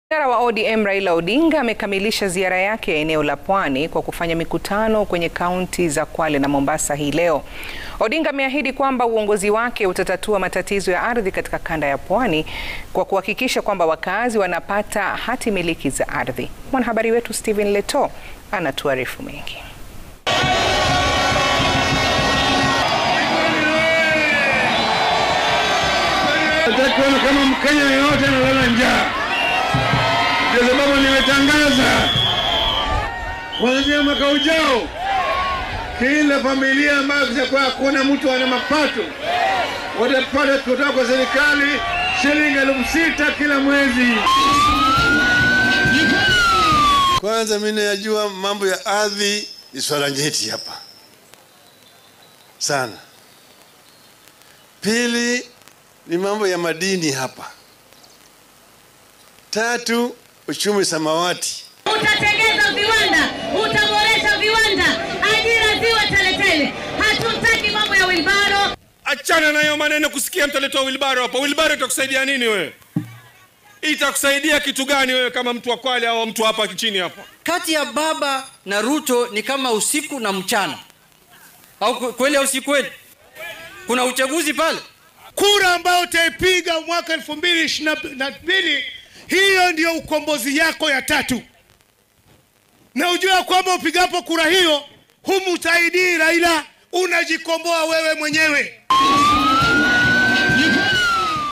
Kinara wa ODM Raila Odinga amekamilisha ziara yake ya eneo la Pwani kwa kufanya mikutano kwenye kaunti za Kwale na Mombasa hii leo. Odinga ameahidi kwamba uongozi wake utatatua matatizo ya ardhi katika kanda ya Pwani kwa kuhakikisha kwamba wakazi wanapata hati miliki za ardhi. Mwanahabari wetu Stephen Leto anatuarifu mengi. Nataka kama Mkenya yeyote analala njaa, ndio sababu nimetangaza kuanzia mwaka ujao, kila familia ambayo kitakuwa hakuna mtu ana mapato watapata kutoka kwa serikali shilingi elfu sita kila mwezi. Kwanza mimi najua mambo ya ardhi ni swala nyeti hapa sana. Pili ni mambo ya madini hapa. Tatu, uchumi samawati. Utatengeza viwanda, utaboresha viwanda, ajira ziwe teletele. Hatutaki mambo ya wilbaro. Achana na hiyo maneno kusikia mtu alitoa wilbaro hapa. Wilbaro itakusaidia nini wewe? Itakusaidia kitu gani wewe kama mtu wa Kwale au mtu hapa chini hapa? Kati ya baba na Ruto ni kama usiku na mchana, au kweli au si kweli? Kuna uchaguzi pale. Kura ambayo utaipiga mwaka elfu mbili ishirini na mbili, hiyo ndiyo ukombozi yako ya tatu, na ujua kwamba upigapo kura hiyo humsaidii Raila, unajikomboa wewe mwenyewe.